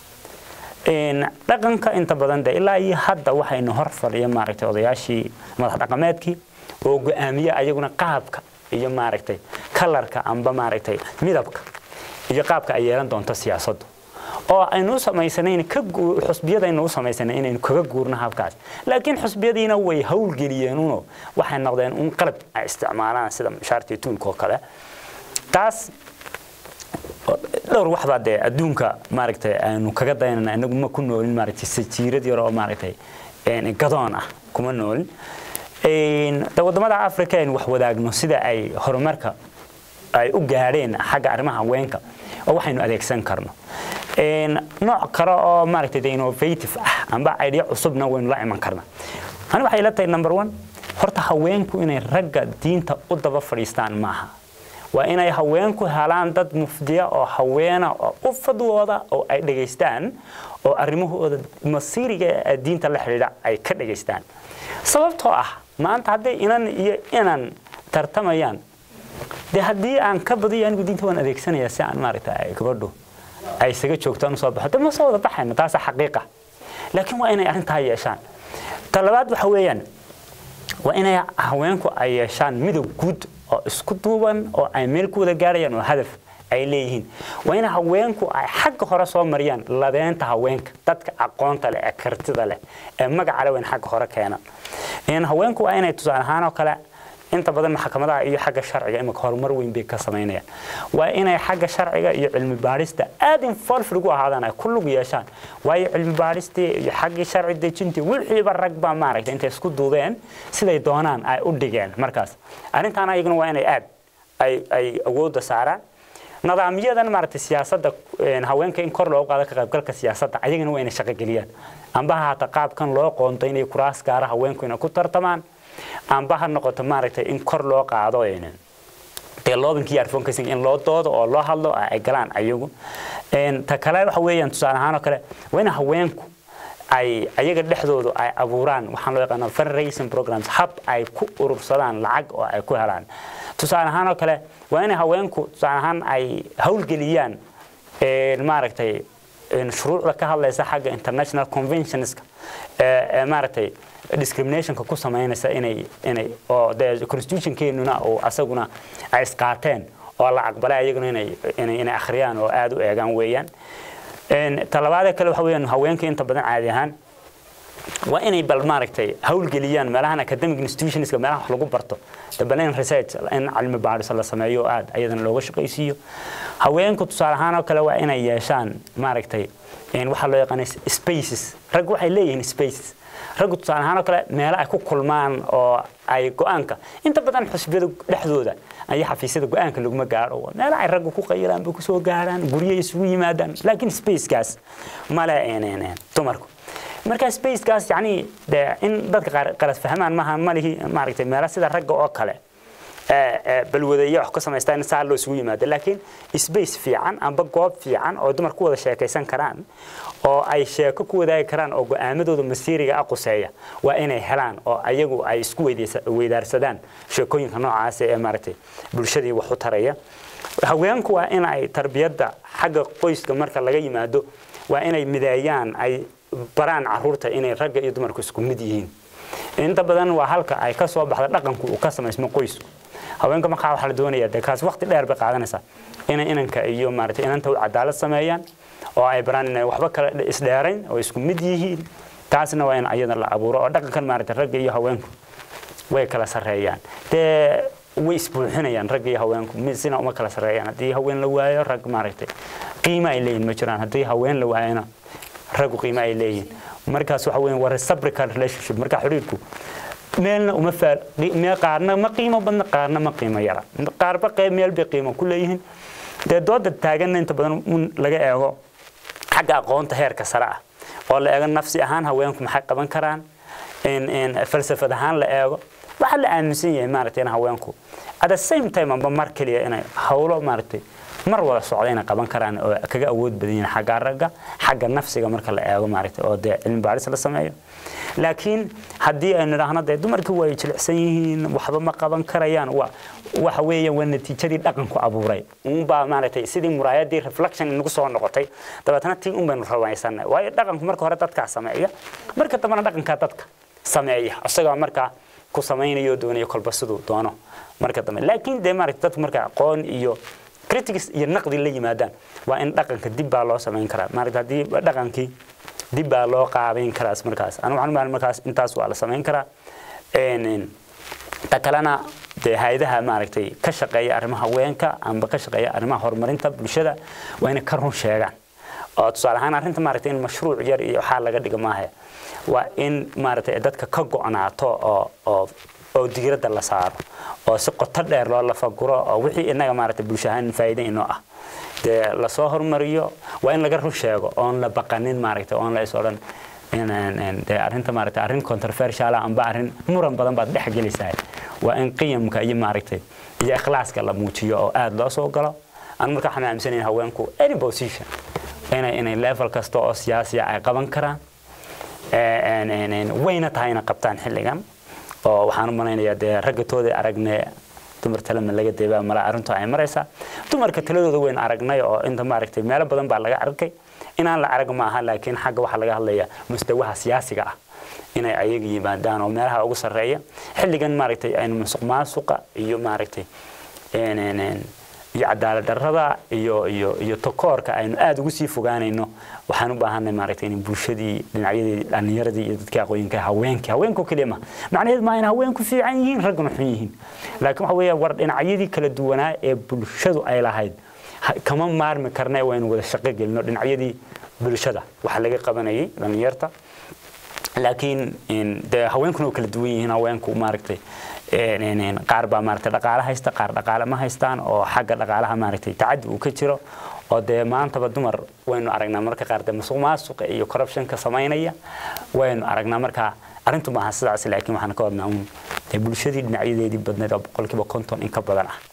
weyn dhaqanka inta badan de ilaa iyo hadda waxaynu hor fadhiya maaragtay odayaashii madax dhaqameedkii oo go-aamiye ayaguna qaabka iyo maaragtay kalarka amba maaragtay midabka iyo qaabka ay yeelan doonto siyaasaddu oo aynu u samaysanayn ka xusbiyadaynu u samaysanay inaynu kaga guurno habkaas laakiin xusbiyadiina way howlgeliyeenuno waxay noqdeen un qalab ay isticmaalaan sida shaartii tuulka oo kale taas dhowr waxbaa dee adduunka maaragtay aynu kaga dayanana inagu ma ku noolin maaragtay sajiirad yar oo maaragtay gadoon ah kuma noolin de waddamada africa aynu wax wadaagno sida ay horumarka ay u gaadheen xagga arrimaha haweenka oo waxaynu adeegsan karno nooc kale oo maaragtay de innovative ah amba idea cusubna waynu la iman karnaa ani waxay ila tahay number one horta haweenku inay ragga diinta u daba fadhiistaan maaha waa inay haweenku helaan dad mufdiya oo haweena oo u fadwooda oo ay dhegaystaan oo arrimahooda masiiriga ee diinta la xidhiidha ay ka dhegaystaan sababtoo ah maanta hadday inan iyo inan tartamayaan dee haddii aan ka badiyo anigu diinta waan adeegsanayaa si aan maaragta gabadhu ay isaga joogtaan usoo baxo de ma soo wada baxayno taasa xaqiiqa laakiin waa inay arrintaa yeeshaan ta labaad waxa weeyaan waa inay haweenku ay yeeshaan midab guud oo isku duuban oo ay meel ku wada gaarayaan oo hadaf ay leeyihiin waa in haweenku ay xagga hore soo mariyaan labeenta haweenka dadka aqoonta leh ee kartida leh ee magaca leh waa in xagga hore keenaan haweenku waa inay tusaale ahaan oo kale inta badan maxkamadaha iyo xagga sharciga imika horumar weyn bay ka samaynayaan waa inay xagga sharciga iyo cilmi baadhista aad involved ugu ahaadaan ay ku lug yeeshaan waayo cilmi baadhistii iyo xaggii sharci dejintii wixiiba rag baa maaragtay intay isku duudeen siday doonaan ay u dhigeen markaas arrintaana iyaguna waa inay aad ay ay awoodda saaraan nidaamyadan maaragtay siyaasadda haweenka in kor loogu qaado ka qaybgalka siyaasadda ayagana waa inay shaqogeliyaan amba haata qaabkan loo qoonto inay kuraas gaara haweenku inay ku tartamaan amba ha noqoto maaragtay in kor loo qaado dee loobinkii advocacy in loo doodo oo loo hadlo ay galaan ayagu ta kale waxa weeyaan tusaale ahaan oo kale waa in haweenku ay ayaga dhexdoodu ay abuuraan waxaan loo yaqaana fundraising programs hab ay ku urursadaan lacag oo ay ku helaan tusaale ahaan oo kale waa in haweenku tusaale ahaan ay howlgeliyaan maaragtay shuruucda ka hadlaysa xagga international conventionska ee maaragtay discriminationka ku samaynaysa inay inay oo dee constitutionkeenuna oo asaguna ay isqaateen oo la aqbalay ayaguna inay inay inay akhriyaan oo aad u eegaan weeyaan talabaadee kale waxa weeyaan haweenka inta badan caadi ahaan waa inay bal maaragtay howlgeliyaan meelahan academic institutionska meelaha wax lagu barto dabaleen research in cilmi baadhis la sameeyo aad ayadana looga shaqaysiiyo haweenku tusaale ahaan oo kale waa inay yeeshaan maaragtay waxaa loo yaqaana spaces rag waxay leeyihiin spaces raggu tusaale ahaan oo kale meelo ay ku kulmaan oo ay go-aanka inta badan xusbiyada dhexdooda ayaa xafiisyada go-aanka laguma gaadho meelo ay raggu ku qayilaan bay kusoo gaadhaan guryo isugu yimaadaan laakiin spacekaas male dumarku marka spacekaas yacni dee in dadka qaar qalas fahmaan maaha malihi maaragtay meelo sida ragga oo kale balwadeeya wax ka samaystaa in saa loo isugu yimaado laakiin space fiican amba goob fiican oo dumar ku wada sheekaysan karaan oo ay sheeko ku wadaagi karaan oo go-aamadooda masiiriga ah quseeya waa inay helaan oo ayagu ay isku weydaarsadaan sheekooyinka noocaas ee maaragtay bulshadii wax u taraya haweenku waa in ay tarbiyadda xagga qoyska marka laga yimaado waa inay mideeyaan ay baraan caruurta inay ragga iyo dumarku isku mid yihiin inta badan waa halka ay ka soo baxda dhaqanku uu ka samaysmo qoysku haweenka markaa waxaa la doonayaa dee kaas waqti dheer bay qaadanaysaa inay inanka iyo maaragtay inanta u cadaalad sameeyaan oo ay baraan inay waxba kala isdheerayn oo isku mid yihiin taasna waa in ayada la abuuro oo dhaqankan maaragtay ragga iyo haweenku way kala sarreeyaan dee way isbuuxinayaan ragga iyo haweenku sina uma kala sarreeyaan haddii haween la waayo rag maaragtay qiimo ay leeyihin ma jiraan haddii haween la waayona raggu qiimo ay leeyihin markaas waxa weeye waa reciprocal relationship marka xiriirku meelna uma faal meel qaarna ma qiimo badna qaarna ma qiimo yara qaarba qayb meel bay qiimo ku leeyihiin dee dooda taaganna inta badan un laga eego xagga aqoonta heerka sare ah oo la eego nafsi ahaan haweenku maxay qaban karaan falsafad ahaan la eego waxaa la aaminsan yahay maaragtay in haweenku at the same time amba mar keliya inay hawlo maaragtay mar wada socda inay qaban karaan oo kaga awood badan yihiin xagga ragga xagga nafsiga marka la eego maaragtay oo dee cilmi baaris la sameeyo laakiin haddii aynu idhaahno dee dumarkii way jilicsan yihiin waxba ma qaban karayaan wa waxa weeyaan waa natiijadii dhaqanku abuuray unbaa maaragtay sidii muraayadii reflection inagu soo noqotay dabeetana tii un baynu rabaysanay waayo dhaqanku marka hore dadkaa sameeya marka dambena dhaqankaa dadka sameeya isagoo markaa ku samaynayo doonayo kolba siduu doono marka dambe laakiin dee maaragtay dadku marka aqoon iyo critics iyo naqdi la yimaadaan waa in dhaqanka dib baa loo samayn karaa maaragta haddii dhaqankii dib baa loo qaabayn karaas markaas anu waxaan umaahan markaas intaas waa la samayn karaa ta kalena dee hay-adaha maaragtay ka shaqeeya arrimaha haweenka amba ka shaqeeya arrimaha horumarinta bulshada waa inay ka run sheegaan oo tusaale ahaan arrinta maaragtay in mashruuc yar iyo waxaa laga dhiga maahe waa in maaragtay dadka ka go'naato oo oo oo diiradda la saaro oo si qoto dheer loo lafaguro oo wixii inaga maaragtay bulsho ahaan faa'iido inoo ah dee lasoo hormariyo waa in laga run sheego oon la baqanin maaragtay oon la is odhan dee arrinta maaragtay arrin controversial ah amba arrin muran badan baad dhex gelaysaa waa in qiyamka iyo maaragtay iyo ikhlaaska la muujiyo oo aad loo soo galo aan markaa waxaan aaminsanayn haweenku any position inay inay level kasta oo siyaasiya ay qaban karaan wayna tahay inay qabtaan xilligan oo waxaan u malaynayaa dee ragga tooda aragne dumar talema laga deebaa mala arrintu ay maraysaa dumarka taladooda weyn aragnay oo inta maaragtay meelo badan baa laga arkay inaan la arag ma aha laakiin xagga waxaa laga hadlayaa mustawaha siyaasiga ah inay ayaga yimaadaan oo meelaha ugu sarreeya xilligan maaragtay aynu musuq maasuqa iyo maaragtay iyo cadaalad darrada iyo iyo iyo takoorka aynu aada ugu sii fogaanayno waxaan u baahanay maaragtay in bulshadii dhinacyadii dhallinyaradii iyo dadkii aqooyinka haweenkii haweenku keliya ma macnaheedu maa in haweenku fiican yihiin ragguna xun yihiin laakiin waxa weeya war dhinacyadii kala duwanaa ee bulshadu ay lahayd kama maarmi karna waynu wada shaqo gelino dhinacyadii bulshada waxa laga qabanayay dhallinyarta laakiin dee haweenkuna oo kala duwan yihiin haweenku maaragtay qaar baa maaragtay dhaqaale haysta qaar dhaqaale ma haystaan oo xagga dhaqaalaha maaragtay tacaddi uu ka jiro oo dee maantaba dumar waynu aragnaa marka qaar dee musuq maasuqa iyo corruptionka samaynaya waynu aragnaa marka arrintu maaha sidaas laakiin waxaan ka wadnaa uun dee bulshadii dhinacyadeedii badneed oo boqolkiiba konton in ka badan ah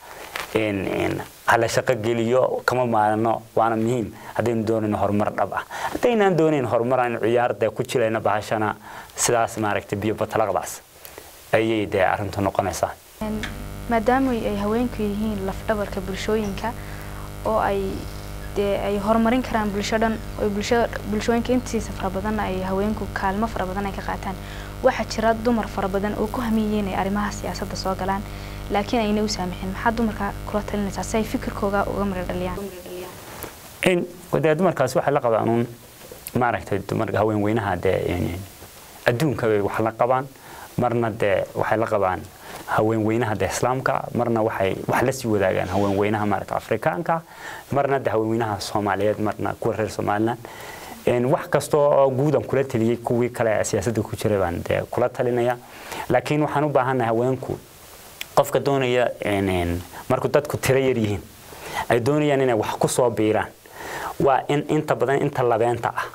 hala shaqo geliyo kama maalino waana muhiim haddaynu doonayno horumar dhab ah haddaynaan doonayn horumar aynu ciyaar dee ku jilayna bahashana sidaas maaragtay biyo batalaqdaas ayay dee arrintu noqonaysaa maadaama ay haweenku yihiin lafdhabarka bulshooyinka oo ay dee ay horumarin karaan bulsho dhan oo bulshada bulshooyinka intiisa fara badan ay haweenku kaalmo fara badan ay ka qaataan waxaa jira dumar fara badan oo ku hamiyeen inay arrimaha siyaasadda soo galaan laakiin ayna u saamixin maxaa dumarka kula talinaysaa si ay fikirkooga uga midho dhaliyaan in dee dumarkaas waxay la qabaan uun maaragtay dumarka haween weynaha dee adduunka bay wax la qabaan marna dee waxay la qabaan haween weynaha dee islaamka marna waxay wax la sii wadaagaan haween weynaha maaragta afrikaanka marna dee haween weynaha soomaaliyeed marna kuwa reer somaliland wax kasta oo guudan kula taliyey kuwii kale siyaasadda ku jiray baan dee kula talinaya laakiin waxaan u baahannahay haweenku qofka doonaya markuu dadku tiro yar yihiin ay doonayaan inay wax ku soo biiraan waa in inta badan inta labeenta ah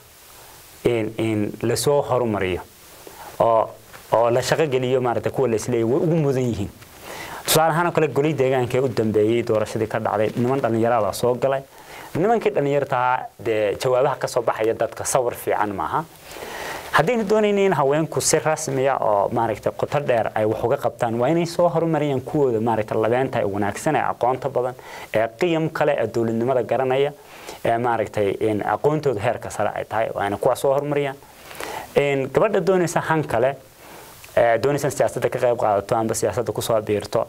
lasoo horumariyo oo oo la shaqo geliyo maaragtay kuwa la isleeyahay way ugu mudan yihiin tusaale ahaan oo kale golay deegaanka ee u dambeeyey doorashadii ka dhacday niman dhallinyarada soo galay nimankii dhallinyartahaa dee jawaabaha ka soo baxaya dadka sawir fiican maaha haddaynu doonayna in haweenku si rasmiya oo maaragtay qoto dheer ay wax uga qabtaan waa inay soo horumariyaan kuwooda maaragtay labeenta ee wanaagsan ee aqoonta badan ee qiyam kale ee dowladnimada garanaya ee maaragtay aqoontooda heerka sare ay tahay waa inay kuwaas soo horumariyaan gabadha doonaysa han kale doonaysa siyaasadda ka qayb qaadato amba siyaasadda kusoo biirto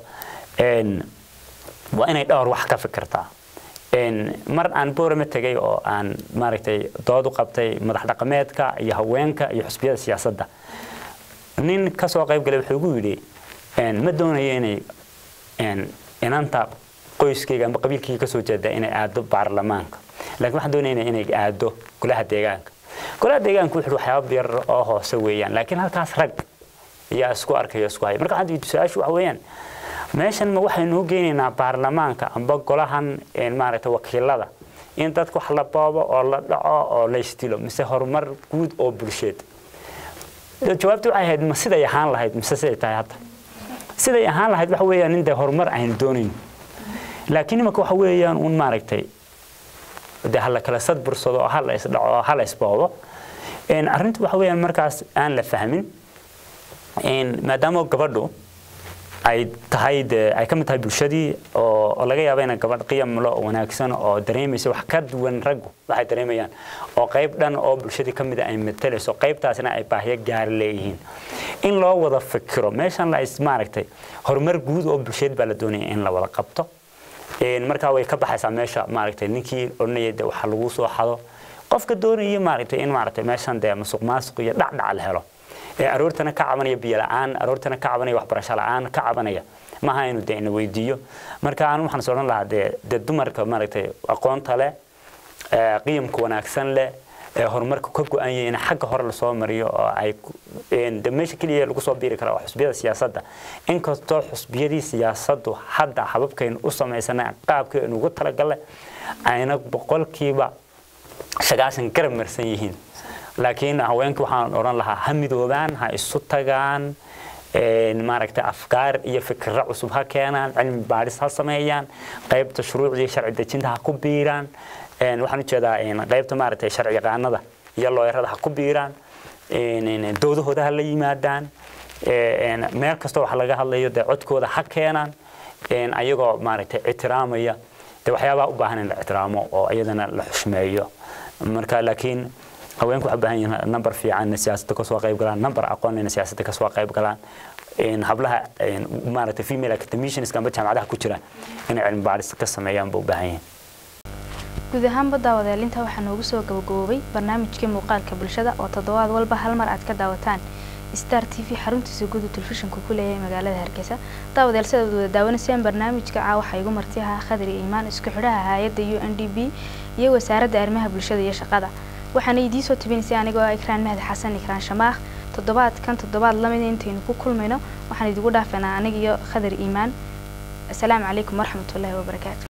waa inay dhowr wax ka fikirtaa mar aan boorama tegay oo aan maaragtay dood u qabtay madax dhaqameedka iyo haweenka iyo xusbiyada siyaasadda nin ka soo qayb galay wuxuu igu yidhi ma doonayo inay inanta qoyskayga amba qabiilkayga kasoo jeeda inay aado baarlamaanka laakiin waxaan doonayna inay aado golaha deegaanka golaha deegaanka wuxuu waxyaaba yar oo hoose weeyaan laakiin halkaas rag ayaa isku arkaya isku haya marka waxaan su-aashu waxa weeyaan meeshan ma waxaynu u geynaynaa baarlamaanka amba golahan maaragtay wakiilada in dadka wax la boobo oo la dhaco oo la isdilo mise horumar guud oo bulsheed jawaabta waxay ahayd ma siday ahaan lahayd mise siday tahay hadda siday ahaan lahayd waxa weeyaan in dee horumar aynu doonayno laakiin imanka waxa weeyaan un maaragtay dee hala kala sadbursado oo hala isdhaco oo hala isboobo arrintu waxa weeyaan markaas aan la fahmin maadaama gabadhu ay tahay de ay ka mid tahay bulshadii oo laga yaabo ina gabadh qiyamlo oo wanaagsan oo dareemaysa wax ka duwan raggu waxay dareemayaan oo qayb dhan oo bulshadii ka mid ay matalayso qaybtaasna ay baahiyo gaar leeyihiin in loo wada fikiro meeshan la is maaragtay horumar guud oo bulsheed baa la doonaya in la wada qabto markaa way ka baxaysaa meesha maaragtay ninkii odhanaya de waxa lagu soo xado qofka doonaya maaragtay in maaragtay meeshan dee masuq maasuq iyo dhacdhac la helo aroortana ka cabanaya biyo la-aan aroortana ka cabanaya waxbarasho la-aan ka cabanaya maaha inu de ina weydiiyo marka anu waxaan is odhan lahaa dee dee dumarka maaragtay aqoonta leh qiyamka wanaagsan leh horumarka ka go-anya in xagga hore lasoo mariyo oo ay de meesha keliya lagu soo biiri kara waa xusbiyada siyaasadda inkastoo xusbiyadii siyaasaddu hadda hababkaynu u samaysana qaabkaynu ugu talagalay ayna boqolkiiba sagaashan garab marsan yihiin laakiin haweenka waxaan odhan lahaa ha midoobaan ha isu tagaan maaragtay afkaar iyo fikirro cusub ha keenaan cilmi baadhis ha sameeyaan qaybta shuruucdii sharci dejinta ha ku biiraan waxaan ujeedaa qaybta maaragtay sharci yaqaanada iyo looyarada ha ku biiraan doodahooda ha la yimaadaan meel kasta wax laga hadlayo dee codkooda ha keenaan ayagoo maaragtay ictiraamaya dee waxyaabaha u baahan in la ictiraamo oo iyadana la xushmeeyo marka laakiin haweenku waxay u baahan yihiin number fiican inay siyaasadda kasoo qayb galaan number aqoon inay siyaasadda kasoo qayb galaan hablaha maaragtay female academicianska amba jaamacadaha ku jira inay cilmi baadhis ka sameeyaan ba u baahan yihiin guud ahaanba daawadaalinta waxaa noogu soo gabagaboobay barnaamijkii muuqaalka bulshada oo toddobaad walba hal mar aad ka daawataan star t v xaruntiisa guud telefishinka ku leeyahay magaalada hargeysa daawadayaal sidaad wada daawanaysaan barnaamijka caa waxaa igu marti ahaa khadri iimaan isku xidhaha hay-adda u n d b iyo wasaaradda arrimaha bulshada iyo shaqada waxaana idiin soo tabinaysay anigoo ah ikraan mahdi xasan ikraan shamaakh toddobaadkan toddobaad lamida intaynu ku kulmayno waxaan idigu dhaafanaa aniga iyo khadar iimaan asalaamu calaykum waraxmatullaahi wabarakaatu